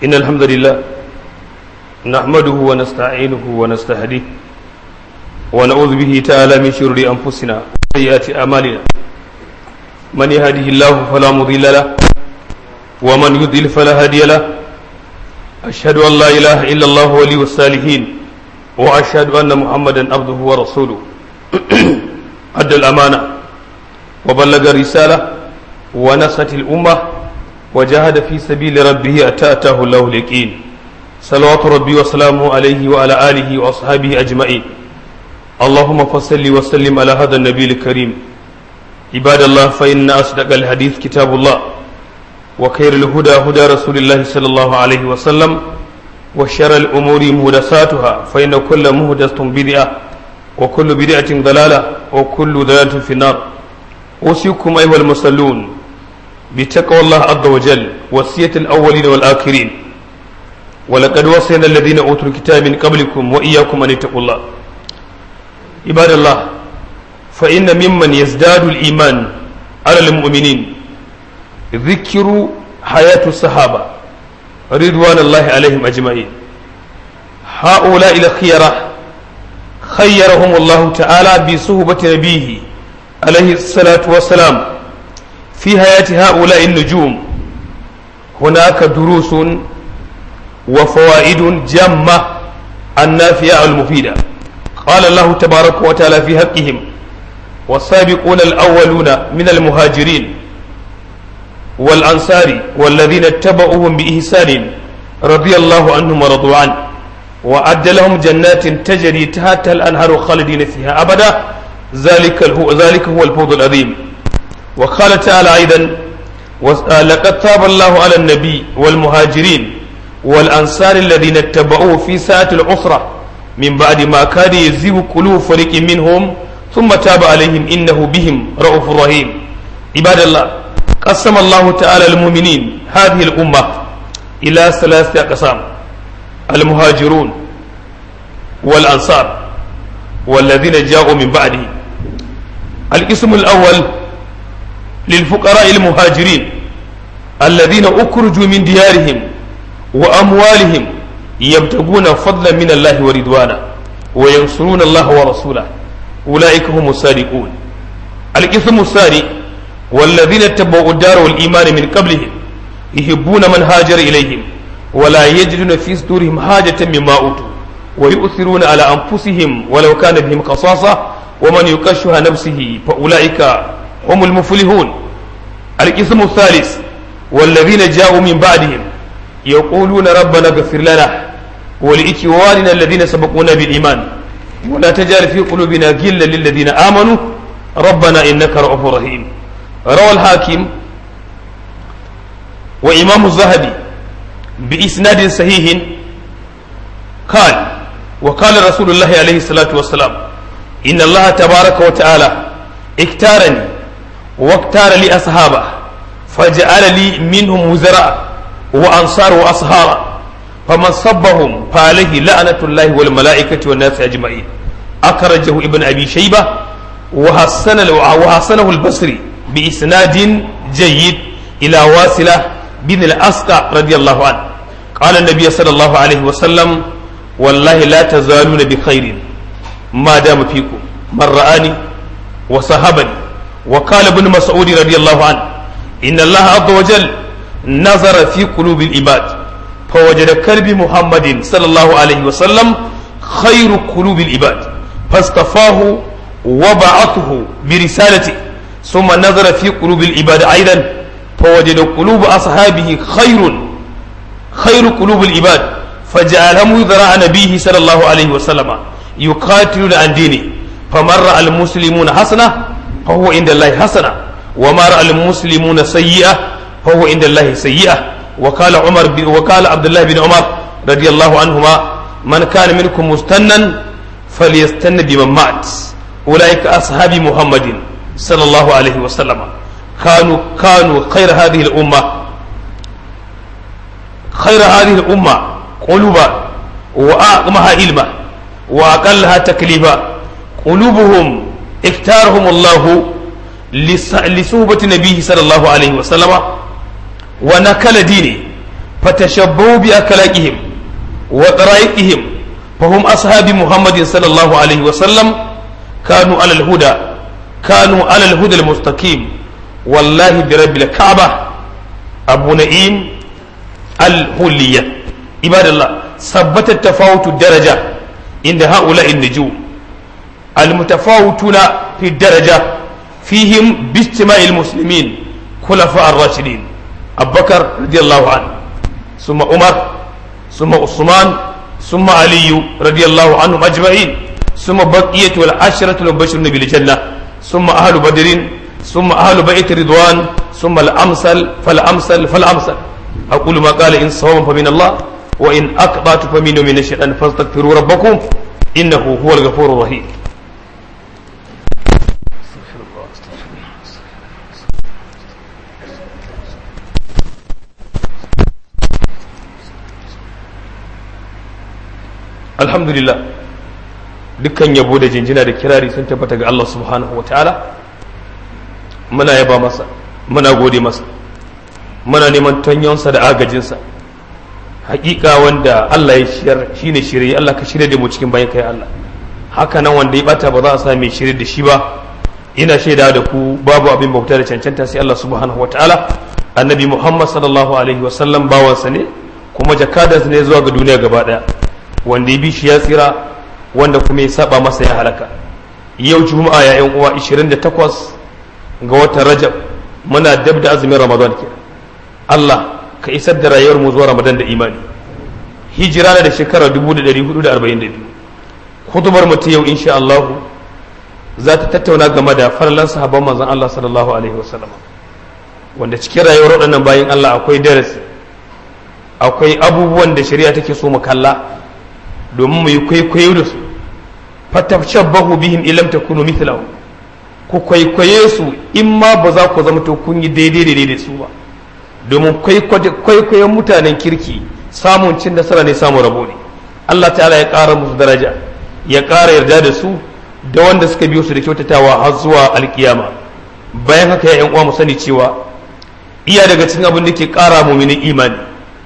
إن الحمد لله نحمده ونستعينه ونستهديه ونعوذ به تعالى من شرور أنفسنا وسيئات أعمالنا من يهده الله فلا مضل له ومن يضلل فلا هادي له أشهد أن لا إله إلا الله ولي الصالحين وأشهد أن محمدا عبده ورسوله أدى الأمانة وبلغ الرسالة ونصت الأمة وجاهد في سبيل ربه أتى أتاه الله اليقين صلوات ربي وسلامه عليه وعلى آله وأصحابه أجمعين اللهم فصل وسلم على هذا النبي الكريم عباد الله فإن أصدق الحديث كتاب الله وخير الهدى هدى رسول الله صلى الله عليه وسلم وشر الأمور مهدساتها فإن كل مهدسة بدعة وكل بدعة ضلالة وكل ضلالة في النار أوصيكم أيها المصلون بتقوى الله عز وجل وصية الأولين والآخرين ولقد وصينا الذين أوتوا الكتاب من قبلكم وإياكم أن اتقوا الله عباد الله فإن ممن يزداد الإيمان على المؤمنين ذكر حياة الصحابة رضوان الله عليهم أجمعين هؤلاء الخيرة خيرهم الله تعالى بصحبة نبيه عليه الصلاة والسلام في حياة هؤلاء النجوم هناك دروس وفوائد جمة النافعة المفيدة قال الله تبارك وتعالى في حقهم والسابقون الأولون من المهاجرين والأنصار والذين اتبعوهم بإحسان رضي الله عنهم ورضوا عنه وأعد لهم جنات تجري تحت الأنهار خالدين فيها أبدا ذلك هو ذلك هو الفوز العظيم وقال تعالى أيضا لقد تاب الله على النبي والمهاجرين والأنصار الذين اتبعوه في ساعة العسرة من بعد ما كاد يزيغ قلوب فريق منهم ثم تاب عليهم إنه بهم رؤوف رحيم عباد الله قسم الله تعالى المؤمنين هذه الأمة إلى ثلاثة أقسام المهاجرون والأنصار والذين جاءوا من بعده القسم الأول للفقراء المهاجرين الذين أخرجوا من ديارهم وأموالهم يبتغون فضلا من الله ورضوانا وينصرون الله ورسوله أولئك هم الصادقون القسم الثاني والذين اتبعوا الدار والإيمان من قبلهم يحبون من هاجر إليهم ولا يجدون في صدورهم حاجة مما أوتوا ويؤثرون على أنفسهم ولو كان بهم قصاصة ومن يكشها نفسه فأولئك هم المفلحون القسم الثالث والذين جاءوا من بعدهم يقولون ربنا اغفر لنا ولإخواننا الذين سبقونا بالإيمان ولا تجعل في قلوبنا غلا للذين آمنوا ربنا إنك رؤوف رحيم روى الحاكم وإمام الذهبي بإسناد صحيح قال وقال رسول الله عليه الصلاة والسلام إن الله تبارك وتعالى اختارني واختار لي أصحابه فجعل لي منهم وزراء وأنصار وأصهارا فمن صبهم فعليه لعنة الله والملائكة والناس أجمعين أخرجه ابن أبي شيبة وحسن وحسنه البصري بإسناد جيد إلى واصلة بن الأسقى رضي الله عنه قال النبي صلى الله عليه وسلم والله لا تزالون بخير ما دام فيكم من رآني وصحبني وقال ابن مسعود رضي الله عنه إن الله عز وجل نظر في قلوب العباد فوجد كلب محمد صلى الله عليه وسلم خير قلوب العباد فاصطفاه وبعثه برسالته ثم نظر في قلوب العباد أيضا فوجد قلوب أصحابه خير خير قلوب العباد فجعلهم ذراع نبيه صلى الله عليه وسلم يقاتلون عن دينه فمن رأى المسلمون حسنة فهو عند الله حسنة وما رأى المسلمون سيئة فهو عند الله سيئة وقال عمر بن وقال عبد الله بن عمر رضي الله عنهما من كان منكم مستنا فليستن بمن مات أولئك أصحاب محمد صلى الله عليه وسلم كانوا كانوا خير هذه الأمة خير هذه الأمة قلوبا وأعظمها علما وأقلها تكليفا قلوبهم اختارهم الله لصحبة نبيه صلى الله عليه وسلم ونكل دينه fatashabbahu bi akalaqihim wa tara'iqihim fahum ashabi muhammadin sallallahu alaihi wa sallam kanu ala al-huda kanu ala al-huda al-mustaqim wallahi bi rabbil ka'bah abu na'im al-huliyya ibadallah ثبت التفاوت الدرجة عند هؤلاء النجوم المتفاوتون في الدرجة فيهم باجتماع المسلمين خلفاء الراشدين أبو بكر رضي الله عنه ثم عمر ثم عثمان ثم علي رضي الله عنهم أجمعين ثم بقية العشرة المبشرون بالجنة ثم أهل بدر ثم أهل بيت رضوان ثم الأمثل فالأمثل فالأمثل أقول ما قال إن صوم فمن الله وإن أقطعت فمن من الشيطان فاستغفروا ربكم إنه هو الغفور الرحيم alhamdulillah dukkan yabo da jinjina da kirari sun tabbata ga Allah subhanahu wa ta'ala muna yaba masa muna gode masa muna neman tanyonsa da agajinsa hakika wanda Allah ya shiyar shine shirye Allah ka shirye da mu cikin bayan kai Allah haka nan wanda ya bata ba za a sa mai shirye da shi ba ina shaida da ku babu abin bauta da cancanta sai Allah subhanahu wa ta'ala annabi Muhammad sallallahu alaihi wa sallam bawansa ne kuma jakadansa ne zuwa ga duniya gaba daya wanda ya bi shi ya tsira wanda kuma ya saba masa ya halaka yau juma'a ya yan uwa 28 ga watan rajab muna dab da azumin ramadan ke Allah ka isar da rayuwar mu zuwa ramadan da imani hijira na da shekara 1442 hutubar mu ta yau insha Allah za ta tattauna game da farlan sahabban manzon Allah sallallahu alaihi wasallam wanda cikin rayuwar waɗannan bayan Allah akwai darasi akwai abubuwan da shari'a take so mu kalla domin mu yi kwaikwayo da su fatashabbahu bihim ilam takunu mithlahu ku kwaikwaye su in ma ba za ku zama to kun yi daidai daidai da su ba domin kwaikwayon mutanen kirki samun cin nasara ne samun rabo ne Allah ta'ala ya ƙara musu daraja ya ƙara yarda da su da wanda suka biyo su da kyautatawa har zuwa alkiyama bayan haka ya uwa mu sani cewa iya daga cikin abin da ke ƙara muminin imani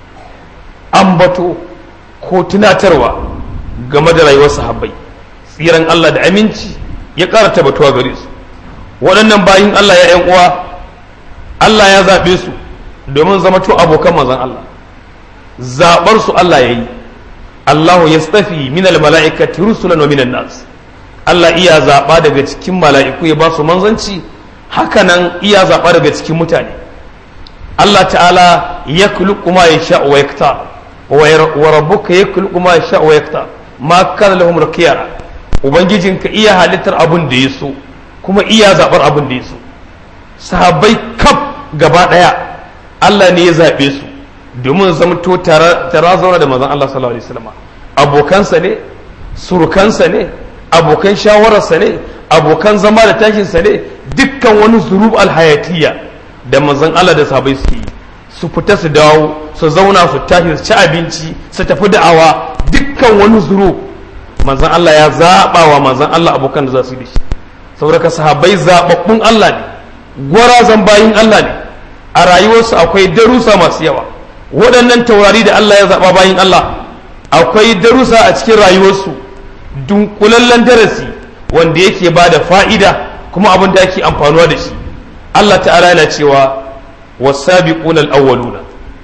ambato ko tunatarwa game da rayuwar sahabbai tsiran Allah da aminci ya ƙara tabbatuwa gare su waɗannan bayin Allah ya ‘yan uwa Allah ya zaɓe su domin zama to abokan manzon Allah zaɓar su Allah ya yi Allahu ya stafi minal mala'ikati rusulan wa minan nas Allah iya zaɓa daga cikin mala'iku ya ba su manzanci hakanan iya zaɓa daga cikin mutane Allah ta'ala ya kulku ma ya sha wa yakta wa rabbuka ya kulku ma ya sha wa yakta ma kana lahum rakiyara ubangijinka iya halittar abin da ya so kuma iya zaɓar abin da ya so sahabbai kaf gaba ɗaya Allah ne ya zaɓe su domin zamto tara zauna da manzon Allah sallallahu alaihi wasallam abokansa ne surukansa ne abokan shawararsa ne abokan zama da tashinsa ne dukkan wani zurub alhayatiyya da manzon Allah da sahabbai suke yi su fita su dawo su zauna su tashi su ci abinci su tafi da'awa dukkan wani zurub manzon Allah ya zaɓa wa manzon Allah abokan da za su yi da shi saboda ka sahabbai zaɓaɓɓun Allah ne gwarazan bayin Allah ne a rayuwarsu akwai darussa masu yawa waɗannan taurari da Allah ya zaɓa bayin Allah akwai darussa a cikin rayuwarsu dunkulallen darasi wanda yake ba da fa'ida kuma abin da ake amfanuwa da shi Allah ta'ala yana cewa wasabiquna al-awwaluna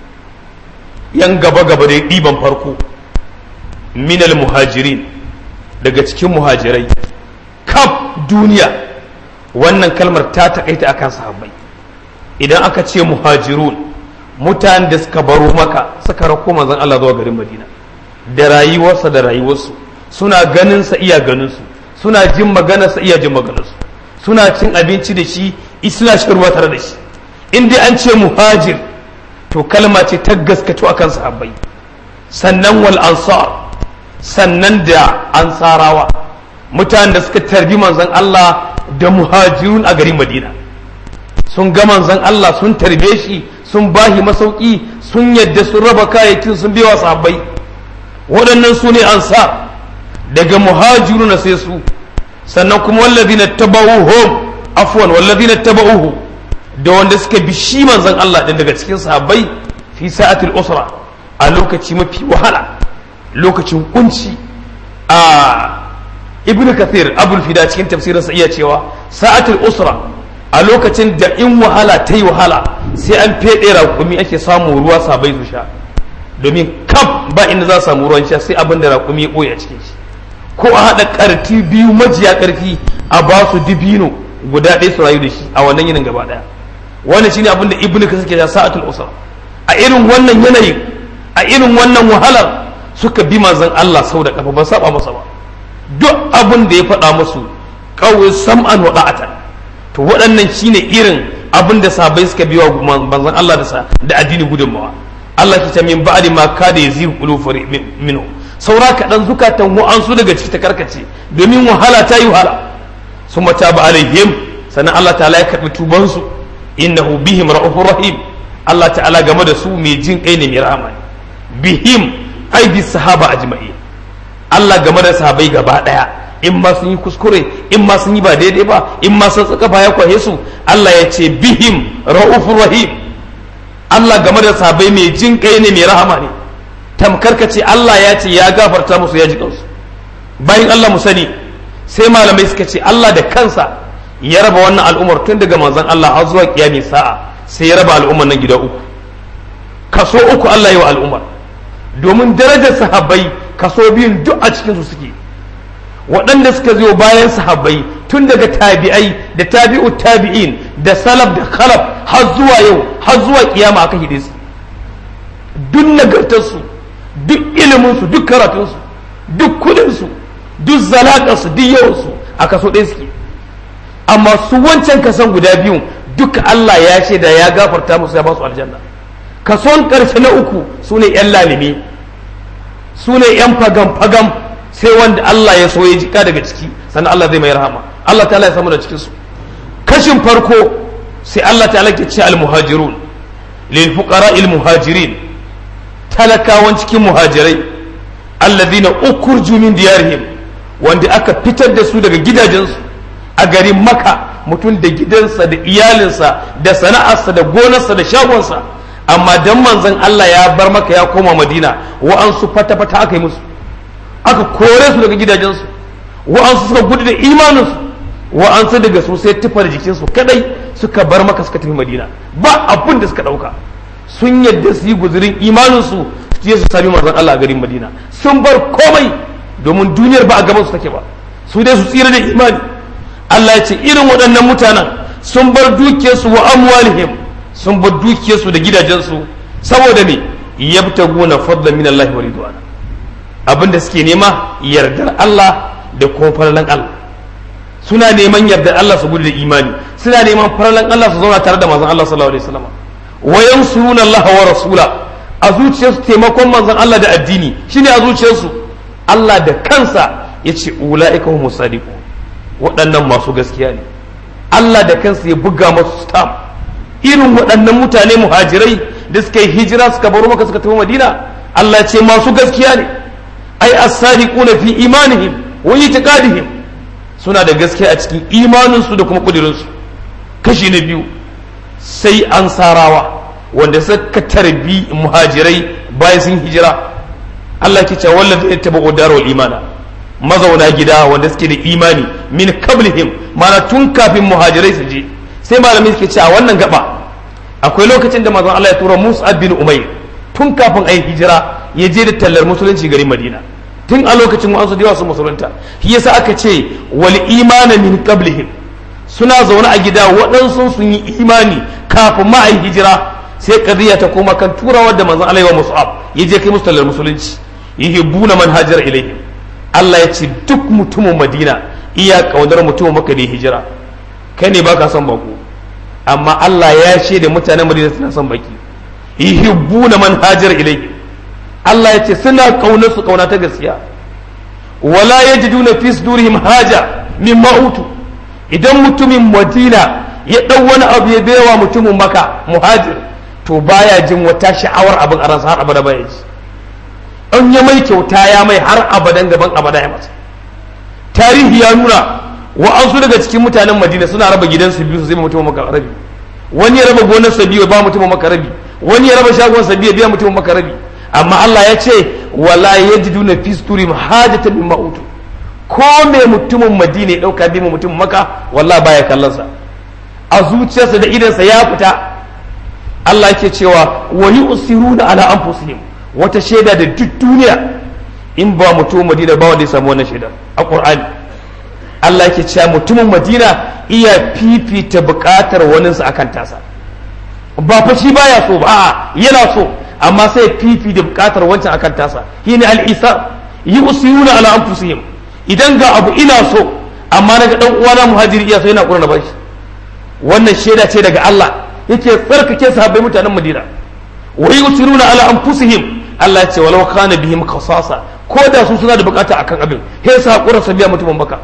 yan gaba gaba da ɗiban farko minal muhajirin daga cikin muhajirai kaf duniya wannan kalmar ta takaita akan sahabbai idan aka ce muhajirun mutanen da suka baro maka suka rako manzon Allah zuwa garin Madina da rayuwarsa da rayuwarsu suna ganin sa iya ganin su suna jin maganar sa iya jin maganar su suna cin abinci da shi suna shan ruwa tare da shi in dai an ce muhajir to kalma ce ta gaskato akan sahabbai sannan wal ansar sannan da ansarawa mutanen da suka tarbi manzon Allah da muhajirun a garin Madina sun ga manzon Allah sun tarbe shi sun bahi masauki sun yadda sun raba kayayyakin sun biya sahabbai waɗannan su ne ansar daga muhajiru na sai su sannan kuma wallazi na taba'uhum afwan wallazi na taba'uhu da wanda suka bi shi manzon Allah din daga cikin sahabbai fi sa'atil usra a lokaci mafi wahala lokacin kunci a ibn kathir abul fida cikin tafsirinsa iya cewa sa'atul usra a lokacin da in wahala ta yi wahala sai an feɗe raƙumi ake samu ruwa sabai su sha domin kaf ba inda za su samu ruwan sha sai abin da raƙumi ya ɓoye a cikin shi ko a haɗa ƙarfi biyu majiya ƙarfi a ba su dibino guda ɗaya su rayu da shi a wannan yinin gaba ɗaya wannan shine abin da ibnu kasir ke da sa'atul usra a irin wannan yanayi a irin wannan wahalar suka bi manzon Allah sau da kafa ba saba masa ba duk abin da ya faɗa musu kawai sam'an wa da'atan to waɗannan shine irin abin da sabai suka biwa manzon Allah da da addini gudunmawa Allah ke ta min ba'di ma kada yazi qulufu minhu saura kaɗan zukatan wa'ansu daga ciki ta karkace domin wahala ta yi wahala sun mata ba alaihim sannan Allah ta'ala ya karɓi tubansu innahu bihim ra'ufur rahim Allah ta'ala game da su mai jin kai ne mai rahama ne bihim ai bi sahaba ajma'i Allah game da sahabai gaba daya in ma sun yi kuskure in ma sun yi ba daidai ba in ma sun tsaka ya kwaye su Allah ya ce bihim ra'ufur rahim Allah game da sahabai mai jin kai ne mai rahama ne tamkar ka ce Allah ya ce ya gafarta musu ya ji kansu bayan Allah mu sani sai malamai suka ce Allah da kansa ya raba wannan al'ummar tun daga manzon Allah har zuwa kiyami sa'a sai ya raba al'ummar nan gida uku kaso uku Allah ya wa al'ummar domin darajar sahabbai kaso biyun duk a cikin su suke waɗanda suka zo bayan sahabbai tun daga tabi'ai da tabi'u tabi'in da salaf da khalaf har zuwa yau har zuwa kiyama aka hide su duk nagartarsu duk iliminsu duk karatunsu duk kudinsu duk zalaƙarsu duk yawansu a kaso ɗaya suke amma su wancan kasan guda biyun duka Allah ya shaida ya gafarta musu ya ba su aljanna kason ƙarshe na uku su ne ‘yan lalime su ne ‘yan fagam-fagam sai wanda Allah ya so ya jika daga ciki sannan Allah zai mai rahama Allah ta ya samu da cikinsu kashin farko sai Allah ta ke ce al-muhajirun lil fuqara il muhajirin talakawan cikin muhajirai alladhina ukurju min diyarihim wanda aka fitar da su daga gidajensu a garin maka mutum da gidansa da iyalinsa da sana'arsa da gonarsa da shagonsa amma dan manzon Allah ya bar maka ya koma madina wa'ansu fata-fata aka yi musu aka kore su daga gidajensu wa'ansu suka gudu da imaninsu wa'ansu daga su sai tufa da jikinsu kadai suka bar maka suka tafi madina ba abin da suka dauka sun yadda su yi guzurin imaninsu su je su sami manzon Allah a garin madina sun bar komai domin duniyar ba a gaban su take ba su dai su tsira da imani Allah ya ce irin waɗannan mutanen sun bar dukiyarsu wa amwalihim sun bar dukiyarsu da gidajensu saboda me yabtaguna fadlan min Allah wa ridwana abinda suke nema yardar Allah da kuma farlan Allah suna neman yardar Allah su gudu da imani suna neman farlan Allah su zauna tare da manzon Allah sallallahu alaihi wasallam wa yansuruna Allah wa rasula a zuciyarsu taimakon manzon Allah da addini shine a zuciyarsu Allah da kansa yace ulaika humus sadiqun waɗannan masu gaskiya ne Allah da kansa ya buga masu stamp irin waɗannan mutane muhajirai da suka yi hijira suka baro maka suka tafi madina Allah ya ce masu gaskiya ne ai as-sadiquna fi imanihim wa itiqadihim suna da gaskiya a cikin imaninsu da kuma kudirinsu kashi na biyu sai ansarawa wanda suka tarbi muhajirai bayan sun hijira Allah ke cewa wallazi yattabu darul imana mazauna gida wanda suke da imani min kablihim mana tun kafin muhajirai su je sai malamai suke cewa wannan gaba akwai lokacin da manzon Allah ya tura Musa bin Umayr tun kafin ayi hijira ya je da tallar musulunci garin Madina tun a lokacin wasu da su musulunta shi yasa aka ce wal imana min qablihim suna zaune a gida waɗansu sun yi imani kafin ma ayi hijira sai kadiya ta koma kan turawa da manzon Allah ya Mus'ab ya je kai musu tallar musulunci yuhibbuna man hajara ilaihim Allah ya ce duk mutumin Madina iya kaunar mutumin Makka da hijira kai ne baka son bako amma Allah ya ce da mutanen Madina suna son baki yuhibbuna man hajara ilaihim Allah ya ce suna kaunar su kauna ta gaskiya wala yajiduna fi sudurihim haja mimma utu idan mutumin Madina ya dau wani abu ya baiwa mutumin Makka muhajir to baya jin wata sha'awar abin a ransa har abada baya ji an ya mai kyauta ya mai har abadan gaban abada ya masa tarihi ya nuna wa an su daga cikin mutanen madina suna raba gidansu biyu su zai mutum maka rabi wani ya raba gonarsa biyu ba mutum maka rabi wani ya raba shagonsa biyu biya mutum maka rabi amma Allah ya ce wala yajiduna fi sudurihim hajatan mimma utu ko me mutumin Madina ya dauka bi mutumin Makka wallahi baya kallon sa a zuciyarsa da idansa ya fita Allah yake cewa wa yusiruna ala anfusihim wata shaida da duk duniya in ba mutumin Madina ba wanda ya samu wannan shaida a Qur'ani Allah yake cewa mutumin Madina iya fifita bukatar waninsa akan tasa ba fa shi baya so ba yana so amma sai fifi da bukatar wancan akan tasa shine al-isa yusiruna ala anfusihim idan ga abu ina so amma naga dan uwana muhajiri iya so yana kurna bashi wannan shaida ce daga Allah yake tsarkake sahabbai mutanen Madina wa yusiruna ala anfusihim Allah ya ce walau kana bihim khasasa ko da su suna da bukata akan abin sai sa hakura su biya mutumin baka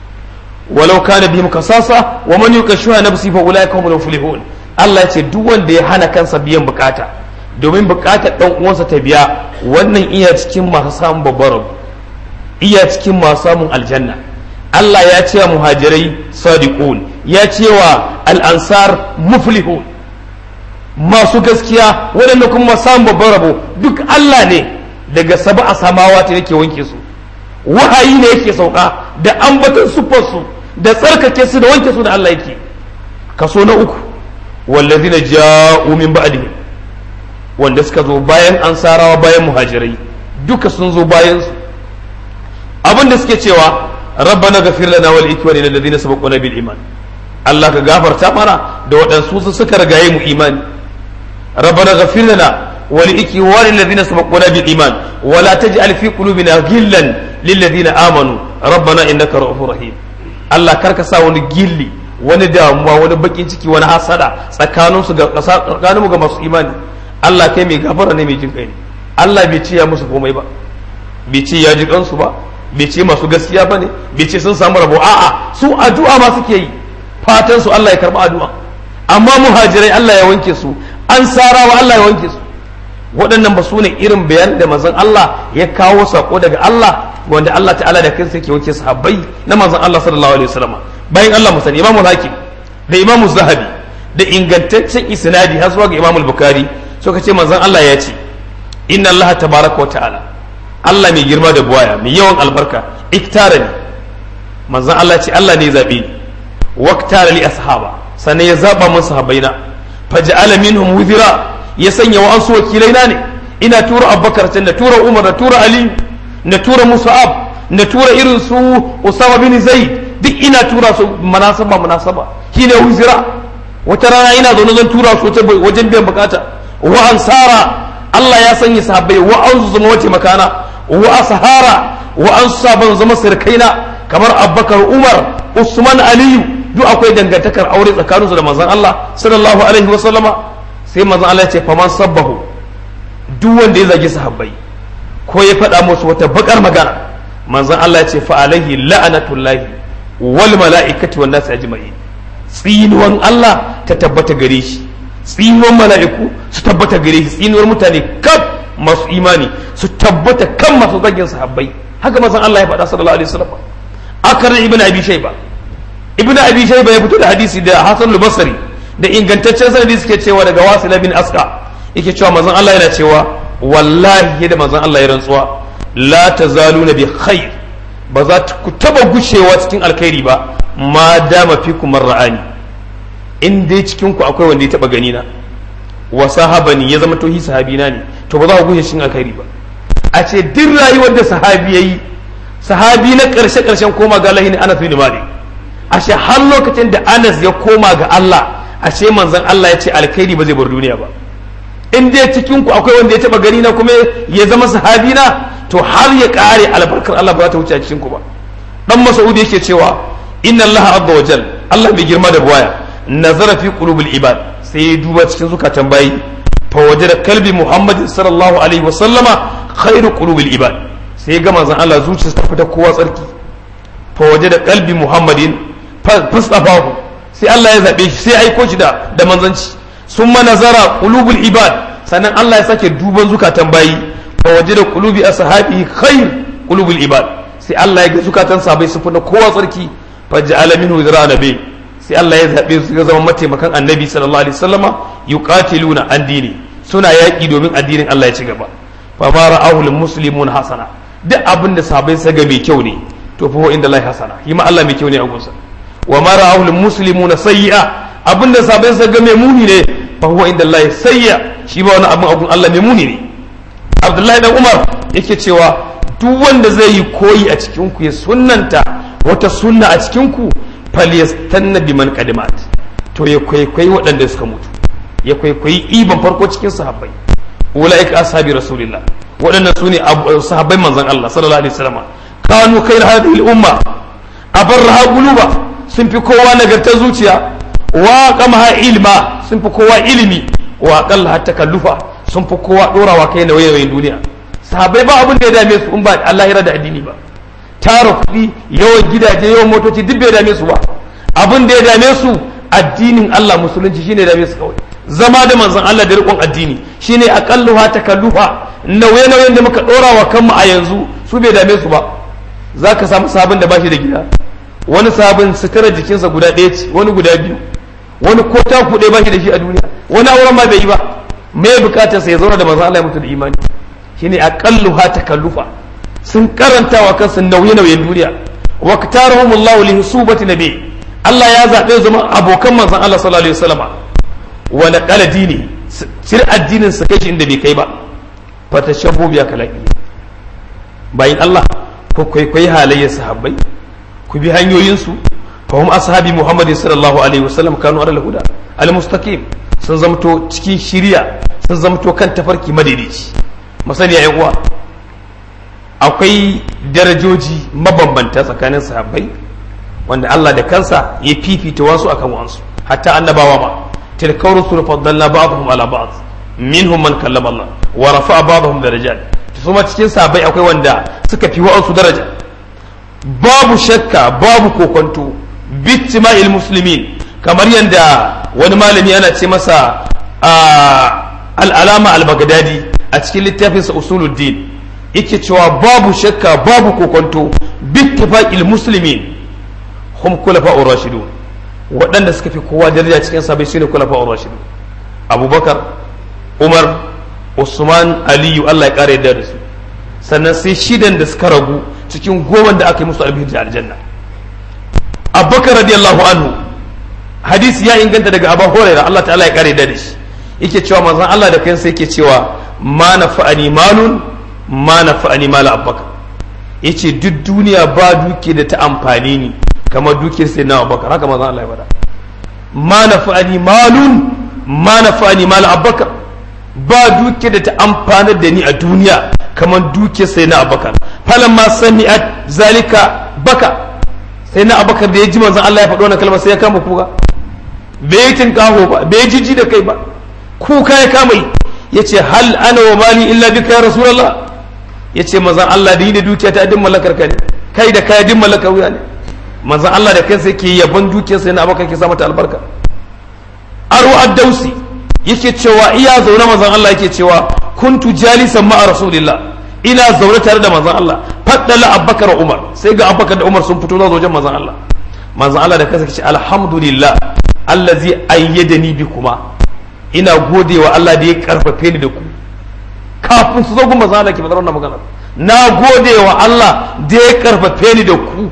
walau kana bihim khasasa wa man yukashuha nafsi fa ulaika humul muflihun Allah ya ce duk wanda ya hana kansa biyan bukata domin bukatar dan uwansa ta biya wannan iya cikin masu samun babbar rabu iya cikin masu samun aljanna Allah ya ce wa muhajirai sadiqun ya ce wa al'ansar muflihun masu gaskiya waɗanda kuma samun babban rabo duk Allah ne daga saba a samawa ta yake wanke su wahayi ne yake sauka da ambatan siffarsu da tsarkake su da wanke su da Allah yake kaso na uku wallazina ja'u min ba'dihim wanda suka zo bayan ansarawa bayan muhajirai duka sun zo bayan su abinda suke cewa rabbana ghafir lana wal ikwani alladhina sabaquna bil iman Allah ka gafarta mana da waɗansu su suka rigaye mu imani rabbana ghafir lana wal ikwani alladhina sabaquna bil iman wa la taj'al fi qulubina ghillan lil ladina amanu rabbana innaka ra'ufur rahim Allah karka sa wani gilli wani damuwa wani bakin ciki wani hasada tsakaninsu ga tsakaninmu ga masu imani Allah kai mai gafara ne mai jin kai ne Allah bai ce ya musu komai ba bai ce ya ji kansu ba bai ce masu gaskiya ba ne bai ce sun samu rabo a'a su addu'a ma suke yi fatan su Allah ya karba addu'a amma muhajirai Allah ya wanke su an sarawa Allah ya wanke su waɗannan ba su ne irin bayan da manzon Allah ya kawo sako daga Allah wanda Allah ta'ala da kansa yake wanke sahabbai na manzon Allah sallallahu alaihi wasallam bayan Allah mu sani Imam Hakim da Imam Zahabi da ingantaccen isnadi har zuwa ga Imam Bukhari suka ce manzon Allah ya ce inna Allah tabaraka wa ta'ala Allah mai girma da buwaya mai yawan albarka iktara ne manzon Allah ce Allah ne ya zabe ni waktara li ashaba sannan ya zaba mun sahabbaina faj'ala minhum wuzira ya sanya wa ansu wakilaina ne ina tura Abubakar na tura Umar na tura Ali na tura Musa'ab na tura irin su Usama bin Zaid duk ina tura su munasaba munasaba shine wuzira wata rana ina zaune zan tura su wajen biyan bukata wa ansara Allah ya sanya sahabbai wa an zama wace makana wa sahara wa an saban zama sirkaina kamar Abubakar Umar Usman Aliyu duk akwai dangantakar aure tsakaninsu da manzon Allah sallallahu alaihi wa sallama sai manzon Allah ya ce faman sabbahu duk wanda ya zagi sahabbai ko ya faɗa musu wata bakar magana manzon Allah ya ce fa alaihi la'anatullahi wal mala'ikati wan nas ajma'in tsinuwan Allah ta tabbata gare shi tsinuwan mala'iku su tabbata gare shi tsinuwar mutane kaf masu imani su tabbata kan masu zagin sahabbai haka manzon Allah ya faɗa sallallahu alaihi wasallam akar ibn abi shayba ibn abi shayba ya fito da hadisi da hasan al-basri da ingantaccen sanadi suke cewa daga wasil bin aska yake cewa manzon Allah yana cewa wallahi da manzon Allah ya rantsuwa la tazaluna bi khair ba za ku taba gushewa cikin alkhairi ba ma dama fikum ra'ani in dai cikin ku akwai wanda ya taba gani na wa sahabani ya zama tohi sahabina ne to ba za ku gushe cikin alkhairi ba a ce duk rayuwar da sahabi yayi sahabi na karshe karshen koma ga Allah ne Anas bin Malik ashe har lokacin da Anas ya koma ga Allah ashe manzon Allah ya ce alkhairi ba zai bar duniya ba in dai cikin ku akwai wanda ya taba gani na kuma ya zama sahabi na to har ya kare albarkar Allah ba za ta wuce a cikin ku ba dan Mas'ud yake cewa inna Allah azza wa jal Allah mai girma da buwaya nazara fi qulubil ibad sai ya duba cikin zukatan bayi fa wajada kalbi Muhammad sallallahu alaihi wa sallama khairu qulubil ibad sai ya ga manzon Allah zuciyarsa ta fita kowa tsarki fa wajada kalbi Muhammadin fastafahu sai Allah ya zabe shi sai ya aiko shi da da manzanci summa nazara qulubul ibad sannan Allah ya sake duban zukatan bayi fa wajada qulubi ashabihi khair qulubul ibad sai Allah ya ga zukatan sahabbai sun fita kowa tsarki fa ja'ala minhu zira nabi sai Allah ya zabe su ya zama mataimakan annabi sallallahu alaihi wasallama yuqatiluna an dini suna yaki domin addinin Allah ya ci gaba fa ma ra'ahu lil muslimun hasana duk abin da sahabbai sa ga mai kyau ne to fa inda Allah hasana shi ma Allah mai kyau ne a gunsa wa ma ra'ahu lil muslimuna sayyi'a abin da sahabbai sa ga mai muni ne fa huwa inda Allah sayya shi ba wani abin agun Allah mai muni ne Abdullahi dan Umar yake cewa duk wanda zai yi koyi a cikin ku ya sunnanta wata sunna a cikin ku falyastanna biman qadimat to ya kwaikwayi waɗanda suka mutu ya kwaikwayi iban farko cikin sahabbai ulaika ashabi rasulillah waɗannan su ne sahabbai manzon Allah sallallahu alaihi wasallam kanu khair hadhihi al-umma abarraha quluba sun fi kowa nagartar zuciya wa qamaha ilma sun fi kowa ilimi wa aqalla takallufa sun fi kowa dorawa kai na wayoyin duniya sahabbai ba abin da ya dame su in ba Allah ya da addini ba tara kuɗi yawan gidaje yawan motoci duk bai dame su ba abin da ya dame su addinin Allah musulunci shine dame su kawai zama da manzon Allah da riƙon addini shine aqalluha takallufa nauye nauyen da muka dora wa kanmu a yanzu su bai dame su ba zaka samu sabon da bashi da gida wani sabon sutura jikinsa guda ɗaya ce wani guda biyu wani ko ta kuɗe bashi da shi a duniya wani auren ma bai yi ba me bukatar sa ya zauna da manzon Allah ya mutu da imani shine aqalluha takallufa sun karanta wa kansu nauye nauyen duniya wa katarahumullahu li husubati nabi Allah ya zaɓe zama abokan manzon Allah sallallahu alaihi wasallama wa naqala dini sir addinin sa kai shi inda bai kai ba fatashabbu biya kalaki bayin Allah ko kwaikwayi halayyar sahabbai ku bi hanyoyinsu fa hum ashabi Muhammad sallallahu alaihi wasallam kanu ala huda al mustaqim sun zamto cikin shiriya sun zamto kan tafarki madaidaici masaniya yan uwa akwai darajoji mabambanta tsakanin sahabbai wanda Allah da kansa ya fifita wasu akan wasu hatta annabawa ma tilka rusul faddalna ba'dhum ala ba'd minhum man kallama Allah wa rafa'a ba'dhum darajat kuma cikin sahabbai akwai wanda suka fi wa'ansu daraja babu shakka babu kokonto bittima'il muslimin kamar yadda wani malami ana ce masa al'alama al-baghdadi a cikin littafinsa usuluddin yake cewa babu shakka babu kokonto bittifaqil muslimin hum khulafa'ur rashidun waɗanda suka fi kowa daraja cikin sabai shine khulafa'ur rashidun abubakar umar usman aliyu Allah ya kare yadda da su sannan sai shidan da suka ragu cikin goma da aka yi musu albihir da aljanna abubakar radiyallahu anhu hadisi ya inganta daga abu hurairah Allah ta'ala ya kare yadda da shi yake cewa manzon Allah da kansa yake cewa ma nafa'ani malun ma nafa'ani mal abubakar yace duk duniya ba duke da ta amfani ni kamar dukiyar sai na abubakar haka manzon Allah ya faɗa ma nafa'ani malun ma nafa'ani mal abubakar ba duke da ta amfanar da ni a duniya kamar duke sai na abakar falan ma sami'at zalika baka sai na abakar da ya ji manzon Allah ya faɗo wannan kalmar sai ya kama kuka bai yi tinkaho ba bai jiji da kai ba kuka ya kama yi ya ce hal ana wa mali illa bika ya rasulullah ya ce manzon Allah da yi da dukiya ta din mallakar ka ne kai da kai din mallakar wuya ne manzon Allah da kansa yake yaban dukiyar sai na abakar ke sa mata albarka aro ad-dausi yake cewa iya zaune manzon Allah yake cewa kuntu jalisan ma'a rasulillah ina zaune tare da manzon Allah faddala abbakar umar sai ga abbakar da umar sun fito zuwa wajen manzon Allah manzon Allah da kansa ce alhamdulillah allazi ayyadani bikuma ina godewa Allah da ya karfafe ni da ku kafin su zo gun manzon Allah ke fadar wannan magana na godewa Allah da ya karfafe ni da ku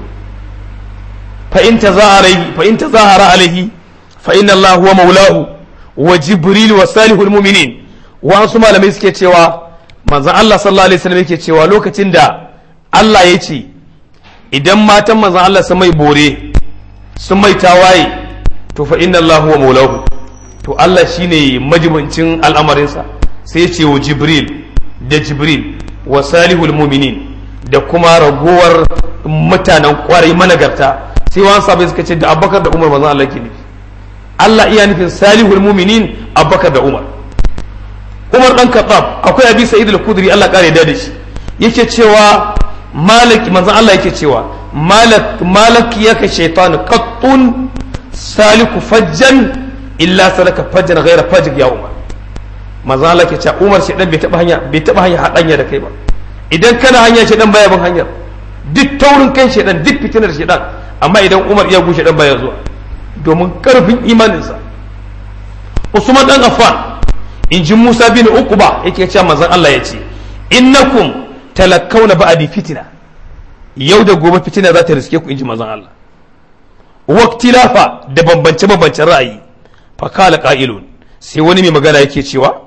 fa in tazahara fa in tazahara alaihi fa inna Allah huwa maulahu wa jibril wa salihul mu'minin wasu malamai suke cewa manzon Allah sallallahu alaihi wasallam yake cewa lokacin da Allah ya ce idan matan manzon Allah sun mai bore sun mai tawaye to fa inna Allah huwa maulahu to Allah shine majibincin al'amarinsa sai ya ce wa jibril da jibril wa salihul mu'minin da kuma ragowar mutanen kwarai managarta sai wani sabai suka ce da abubakar da umar manzon Allah ke nufi Allah iya nufin salihul muminin abubakar da umar umar dan khattab akwai abi sa'id al-khudri Allah kare da shi yake cewa malik manzon Allah yake cewa malak malak yaka shaytan qattun saliku fajjan illa salaka fajjan ghayra fajj ya umar manzon Allah yake cewa umar shedan bai taba hanya bai taba hanya hadanya da kai ba idan kana hanya shedan baya bin hanyar duk taurin kan shedan duk fitinar shedan amma idan umar iya gushe dan baya zuwa domin karfin imaninsa usman dan affan in ji musa bin uquba yake cewa manzon Allah ya ce innakum talakkawna ba'di fitina yau da gobe fitina za ta riske ku inji manzon Allah waktilafa da bambance bambancen ra'ayi fa kala qa'ilun sai wani mai magana yake cewa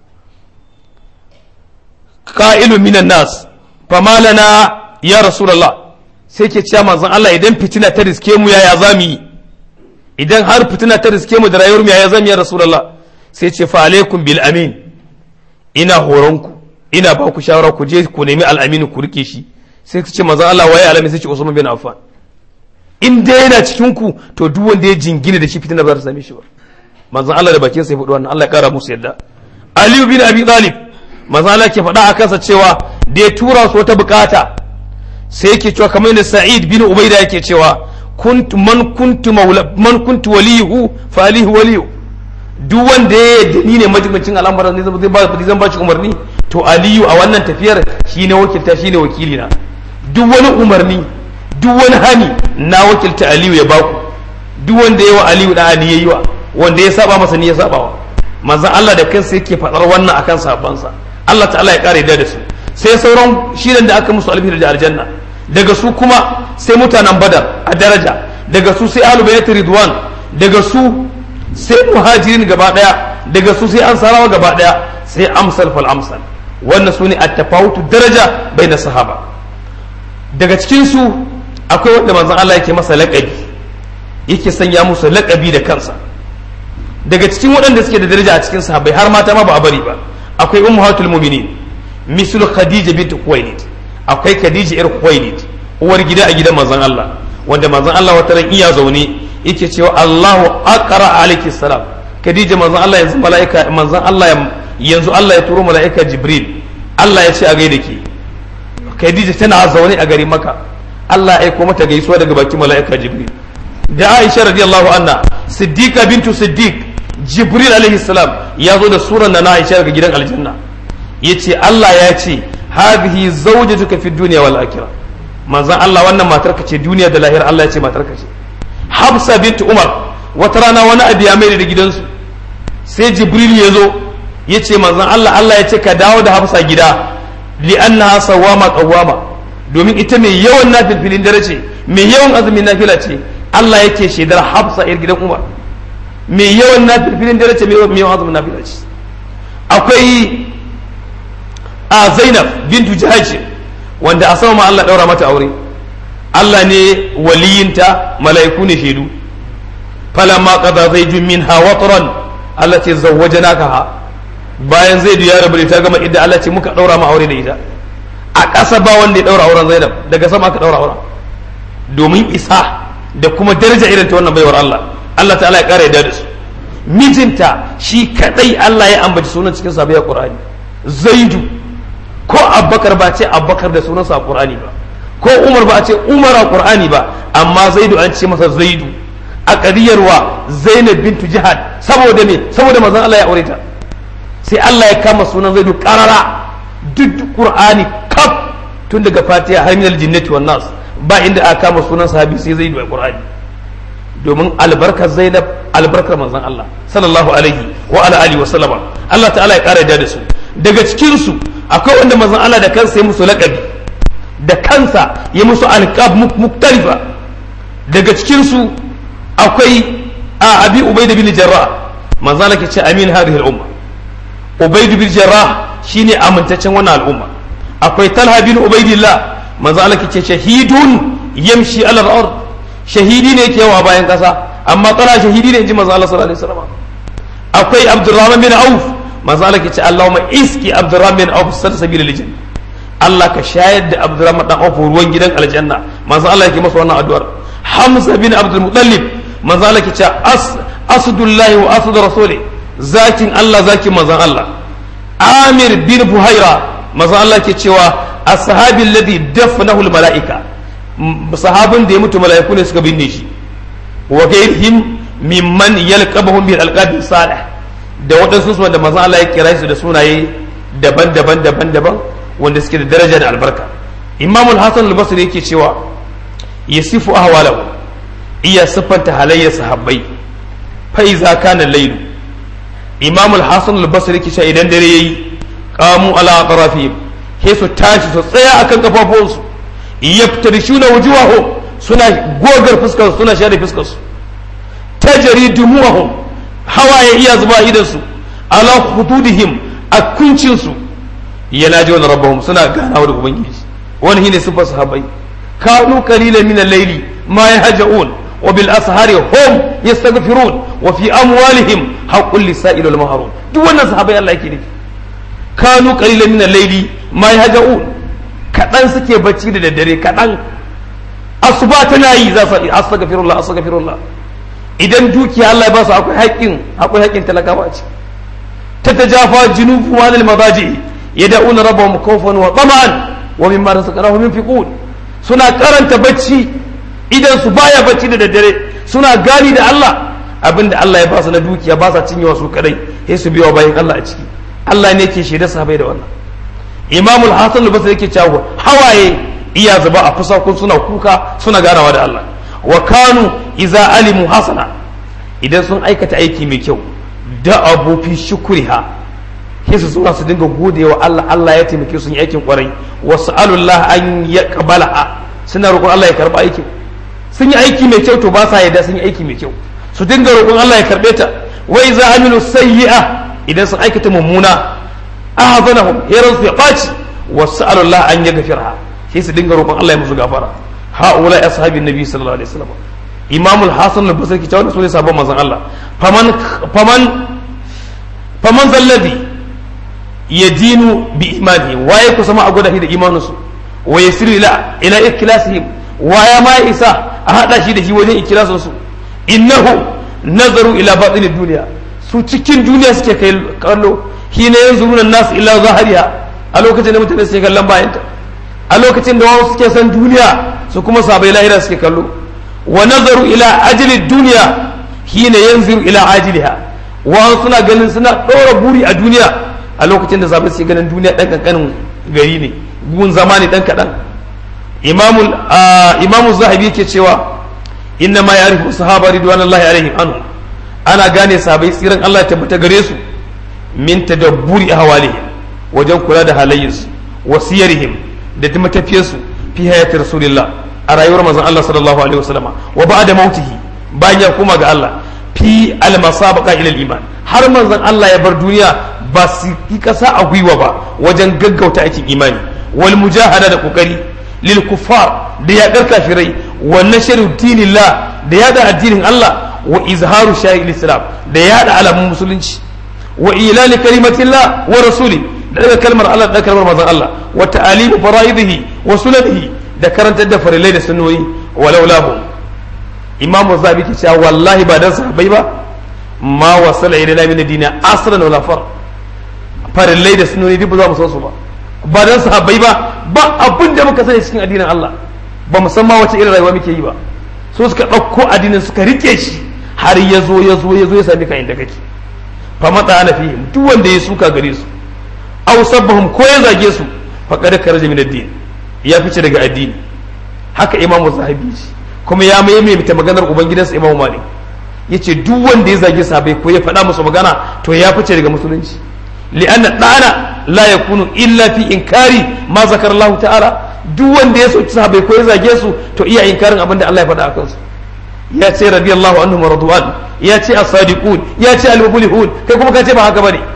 qa'ilun minan nas fa malana ya rasulullah sai ke cewa manzon Allah idan fitina ta riske mu yaya zamu yi idan har fitina ta riske mu da rayuwar mu yaya zamu yi ya rasulullah sai ce fa alaikum bil amin ina horonku ina ba ku shawara ku je ku nemi al'aminu ku rike shi sai ku ce manzon Allah waye alamin sai ce Usman bin Affan in dai yana cikin ku to duk wanda ya jingina da shi fitina ba za ta same shi ba manzon Allah da bakin sa ya faɗi wannan Allah ya kara musu yadda Ali bin Abi Talib manzon Allah ke faɗa a kansa cewa da ya tura su wata bukata sai yake cewa kamar yadda Sa'id bin Ubaida yake cewa kuntu man kuntu maula man kuntu waliyuhu fa alihu waliyu duk wanda ya yadda ni ne majibincin al'amuran ne zai ba zan ba shi umarni to aliyu a wannan tafiyar shine wakilta shine wakili na duk wani umarni duk wani hani na wakilta aliyu ya baku duk wanda ya wa aliyu da ali yayi wa wanda ya saba masa ni ya saba wa manzon Allah da kansa yake fadar wannan akan sabansa Allah ta'ala ya kare da su sai sauran shirin da aka musu alfihar da aljanna daga su kuma sai mutanen badar a daraja daga su sai ahlul bayt ridwan daga su sai muhajirin gaba daya daga su sai ansarawa gaba daya sai amsal fal amsal wannan su ne at-tafawutu daraja bai na sahaba daga cikin su akwai wanda manzon Allah yake masa laƙabi yake sanya musu laƙabi da kansa daga cikin waɗanda suke da daraja a cikin sahabbai har mata ma ba a bari ba akwai ummahatul mu'minin mislu khadija bint khuwailid akwai khadija ir khuwailid uwar gida a gidan manzon Allah wanda manzon Allah wata ran iya zaune yake cewa Allahu aqra alayki salam khadija manzon Allah yanzu malaika manzon Allah yanzu Allah ya turo malaika jibril Allah ya ce a gaida ki khadija tana zaune a garin maka Allah ya aiko mata gaisuwa daga bakin malaika jibril da Aisha radiyallahu anha siddiqa bintu siddiq jibril alaihi salam ya zo da suran na Aisha daga gidan aljanna yace Allah ya ce hadhihi zawjatuka fi dunya wal akhirah manzon Allah wannan matar ka ce duniya da lahira Allah ya ce matar ka ce Hafsa bint Umar wata rana wani abu ya mai da gidansu sai Jibril ya zo ya ce manzon Allah Allah ya ce ka dawo da Hafsa gida li annaha sawama qawama domin ita mai yawan nafilfilin dare ce mai yawan azumin nafila ce Allah yake shaidar Hafsa yar gidan Umar mai yawan nafilfilin dare ce mai yawan azumin nafila ce akwai a Zainab bintu Jahaj wanda a sama Allah daura mata aure Allah ne waliyinta mala'iku ne shaidu falamma qada zaidun minha watran Allah ce zawwajanaka ha bayan zaidu ya rabu ta gama idda Allah ce muka daura ma aure da ita a ƙasa ba wanda ya daura auren Zainab daga sama aka daura auren domin isa da kuma daraja irin ta wannan baiwar Allah Allah ta'ala ya kara yadda da su mijinta shi kadai Allah ya ambaci sunan cikin sabai a Qur'ani Zaidu ko Abubakar ba ce Abubakar da sunansa a Qur'ani ba ko Umar ba a ce Umar a Qur'ani ba amma Zaidu an ce masa Zaidu a kadiyarwa Zainab bintu Jihad saboda me saboda manzon Allah ya aure ta sai Allah ya kama sunan Zaidu karara duk Qur'ani kaf tun daga Fatiha har minal jinnati wan nas ba inda aka kama sunan sahabi sai Zaidu a Qur'ani domin albarkar zainab albarkar manzon Allah sallallahu alaihi wa ala alihi wa sallama Allah ta'ala ya kara da su daga cikin su akwai wanda manzon Allah da kansa ya musu laqabi da kansa ya musu alqab muktalifa daga cikin su akwai a abi ubayd bin jarrah manzon Allah ke ce amin hadhihi al-umma ubayd bin jarrah shine amintaccen wannan al'umma akwai talha bin ubaydillah manzon Allah ke ce shahidun yamshi ala al-ard shahidi ne ke yawa bayan kasa amma tsara shahidi ne in ji manzo Allah sallallahu alaihi wasallam akwai Abdurrahman bin Auf manzo Allah ke ce Allahumma iski Abdurrahman bin Auf sal sabila lijin Allah ka shayar da Abdurrahman dan Auf ruwan gidan aljanna manzo Allah yake masa wannan addu'ar Hamza bin Abdul Muttalib manzo Allah ke ce as asdullahi wa asd rasuli zakin Allah zakin manzo Allah Amir bin Buhaira manzo Allah ke cewa ashabi alladhi dafnahu al malaika sahabin da ya mutu mala'iku ne suka binne shi wa gairihim mimman yalqabuhum bil alqabi salih da waɗansu su wanda manzon Allah ya kira su da sunaye daban-daban daban-daban wanda suke da daraja da albarka Imam al-Hasan al-Basri yake cewa yasifu ahwalahu iya siffanta halayyar sahabbai fa iza kana layl Imam al-Hasan al-Basri yake cewa idan dare yayi qamu ala aqrafihim he su tashi su tsaya akan kafafuwansu yaftarishuna wujuhahum suna gogar fuskar suna share fuskar su tajri dumuhum hawaye iya zuba idan su ala hududihim a kuncin su yana ji wani rabbahum suna ganawa da ubangiji wani shine sifar sahabbai kanu qalilan min al-layli ma yahja'un wa bil ashari hum yastaghfirun wa fi amwalihim haqqul lisa'il wal mahrum duk wannan sahabbai Allah yake nufi kanu qalilan min al-layli ma yahja'un kadan suke bacci da daddare kadan asuba tana yi za su astaghfirullah astaghfirullah idan dukiya Allah ya ba su akwai haƙƙin akwai haƙƙin talakawa ce ta tajafa junubu ma lil madaji yad'una rabbahum khawfan wa tama'an wa mimma razaqnahum yunfiqun suna karanta bacci idan su baya bacci da daddare suna gani da Allah abinda Allah ya ba su na dukiya ba sa cinyewa su kadai sai su biya bayan Allah a ciki Allah ne ke shaida sahabbai da wannan Imam al-Hasan al-Basri yake cewa hawaye iya zuba a fusakun suna kuka suna ganawa da Allah wa kanu iza alimu hasana idan sun aikata aiki mai kyau da abu fi shukriha sai su zuwa su dinga gode wa Allah Allah ya taimake sun yi aikin kwarai wasu alullah an ya kabala suna roƙon Allah ya karɓa aikin sun yi aiki mai kyau to ba sa yadda sun yi aiki mai kyau su dinga roƙon Allah ya karɓe ta wa iza amilu sayyi'a idan sun aikata mummuna ahzanahum yaran su ya ɓaci wasu alullah an ya gafirha sai su dinga roƙon Allah ya musu gafara ha'ula ashabin nabi sallallahu alaihi wasallam imam al-hasan al-basri kita wannan sune sabon manzon Allah faman faman faman zalladhi yadinu bi imani waye ku sama a gwada shi da imanin su wa yasiru ila ila ikhlasihim waya ma isa a hada shi da shi wajen ikhlasin su innahu nazaru ila batin duniya su cikin duniya suke kai kallo hina yanzuruna nas ila zahariha a lokacin da mutane suke kallon bayanta a lokacin da wasu suke san duniya su kuma sabai lahira suke kallo wa nazaru ila ajli duniya hina yanzuru ila ajliha wa suna ganin suna ɗora buri a duniya a lokacin da sabai suke ganin duniya dan kankanin gari ne gun zama ne dan kaɗan imamul imamu zahabi yake cewa inna ma ya'rifu sahaba ridwanullahi alaihim anhu ana gane sabai tsiran Allah ya tabbata gare su min tadabburi ahwalihim wajen kula da halayyarsu wasiyarihim da matafiyarsu fi hayati rasulillah a rayuwar manzon Allah sallallahu alaihi wasallam wa ba'da mautihi bayan ya koma ga Allah fi almasabaqa ila iman har manzon Allah ya bar duniya ba su yi kasa a gwiwa ba wajen gaggauta aikin imani wal mujahada da kokari lil kuffar da yaƙar kafirai wa nashru dinillah da yada addinin Allah wa izharu shay'il islam da yada alamun musulunci wa ilali kalimatillah wa rasuli da daga kalmar Allah da kalmar manzon Allah wa ta'alimu fara'idihi wa sunanihi da karantar da farilai da sunnoyi walau lahu imamu zabi ke cewa wallahi ba dan sahabbai ba ma wasala ila min dina asran wala far farillai da sunnoyi duk ba za mu san su ba ba dan sahabbai ba ba abin da muka sani cikin addinin Allah ba mu san ma wace irin rayuwa muke yi ba so suka ɗauko addinin suka rike shi har ya zo ya zo ya zo ya sami ka inda kake fa mata ana fihim duk wanda ya suka gare su aw sabbahum ko ya zage su faqad karaja min ad-din ya fice daga addini haka imamu zahabi kuma ya mai mai ta maganar ubangidansa imamu malik yace duk wanda ya zage sahabbai ko ya faɗa musu magana to ya fice daga musulunci li'anna dana la yakunu illa fi inkari ma zakar Allah ta'ala duk wanda ya soki sahabbai ko ya zage su to iya inkarin abin da Allah ya faɗa a kansu ya ce radiyallahu anhum radwan ya ce as-sadiqun ya ce al-muflihun kai kuma ka ce ba haka bane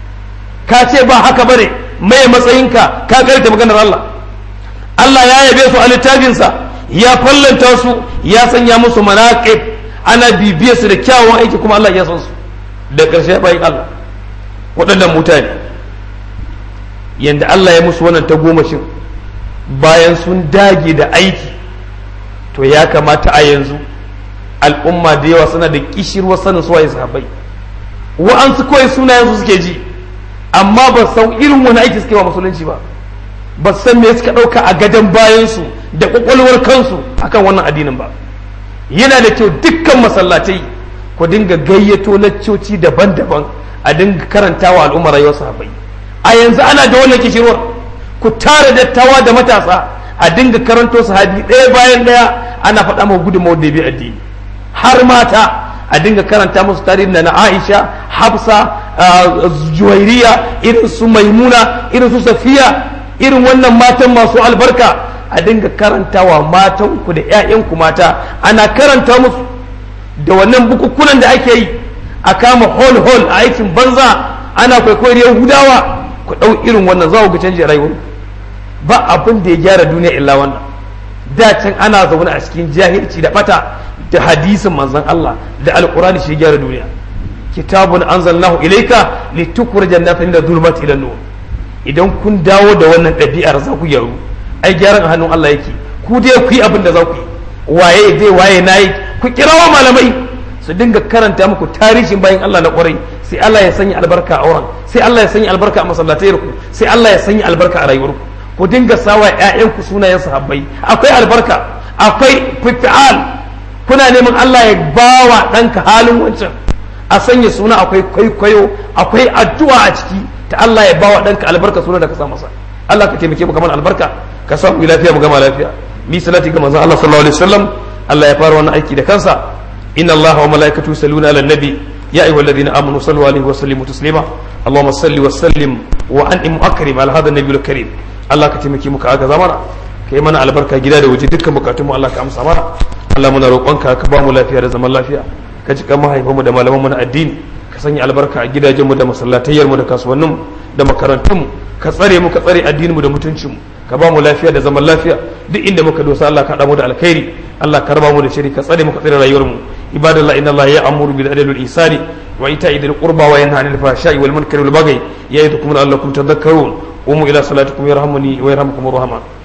ka ce ba haka bane mai matsayinka ka karanta maganar Allah Allah ya yabe su a littafinsa ya fallanta su ya sanya musu manaqib ana bibiyar su da kyawun aiki kuma Allah ya san su da ƙarshe bayan Allah waɗannan mutane yanda Allah ya musu wannan ta gomashin bayan sun dage da aiki to ya kamata a yanzu al'umma da yawa suna da kishirwa sanin suwaye sahabbai wa'ansu kawai sunayen su suke ji amma ba san irin wani aiki suke wa musulunci ba ba san me suka ɗauka a gadon bayansu da ƙwaƙwalwar kansu akan wannan addinin ba yana da kyau dukkan masallatai ku dinga gayyato laccoci daban-daban a dinga karantawa al'ummar rayuwar sahabbai a yanzu ana da wannan kishirwar ku tara dattawa da matasa a dinga karanto sahabi ɗaya bayan ɗaya ana faɗa ma gudunmawar da bi addini har mata a dinga karanta musu tarihin da na Aisha Hafsa Juwairiya irin su Maimuna irin su Safiya irin wannan matan masu albarka a dinga karantawa matanku da 'ya'yanku mata ana karanta musu da wannan bukukunan da ake yi a kama hol hol a aikin banza ana kwaikwayar yahudawa ku ɗau irin wannan za ku ga canji rayuwar ba abin da ya gyara duniya illa wannan da can ana zaune a cikin jahilci da bata da hadisin manzon Allah da alqur'ani shi gyara duniya kitabun anzalnahu ilayka litukhrijan nasa min adh-dhulumati ila nur idan kun dawo da wannan ɗabi'ar za ku gyaru ai gyaran a hannun Allah yake ku dai ku yi abin da za ku yi waye dai waye nayi ku kirawa malamai su dinga karanta muku tarihin bayan Allah na kwarai sai Allah ya sanya albarka a wurin sai Allah ya sanya albarka a masallatayar ku sai Allah ya sanya albarka a rayuwar ku ku dinga sawa ƴaƴanku sunayen sahabbai akwai albarka akwai fi'al kuna neman Allah ya bawa ɗanka halin wancan a sanya suna akwai kwaikwayo akwai addu'a a ciki ta Allah ya bawa ɗanka albarka suna da ka sa masa Allah ka taimake mu kamar albarka ka sa mu lafiya mu gama lafiya mi salati ga manzon Allah sallallahu alaihi wasallam Allah ya fara wannan aiki da kansa inna Allah wa malaikatu yusalluna ala nabi ya ayyuha alladhina amanu sallu alaihi wa sallimu taslima اللهم صل وسلم وانعم واكرم على هذا النبي الكريم Allah ka taimake mu ka agaza mana ka yi mana albarka gida da waje dukkan bukatunmu Allah ka amsa mana Allah muna roƙonka ka ba mu lafiya da zaman lafiya ka ji kan mahaifanmu da malamanmu na addini ka sanya albarka a gidajenmu da masallatayyarmu da kasuwanninmu da makarantunmu ka tsare mu ka tsare addininmu da mutuncinmu ka ba mu lafiya da zaman lafiya duk inda muka dosa Allah ka mu da alkhairi Allah ka raba mu da shiri ka tsare mu ka tsare rayuwarmu ibadallah inna Allah ya'muru bil adli wal ihsani wa ita'i dhil qurba wa yanha 'anil fahsha'i wal munkari wal baghi ya'idukum la'allakum tadhakkarun قوموا إلى صلاتكم يرحمني ويرحمكم الرحمن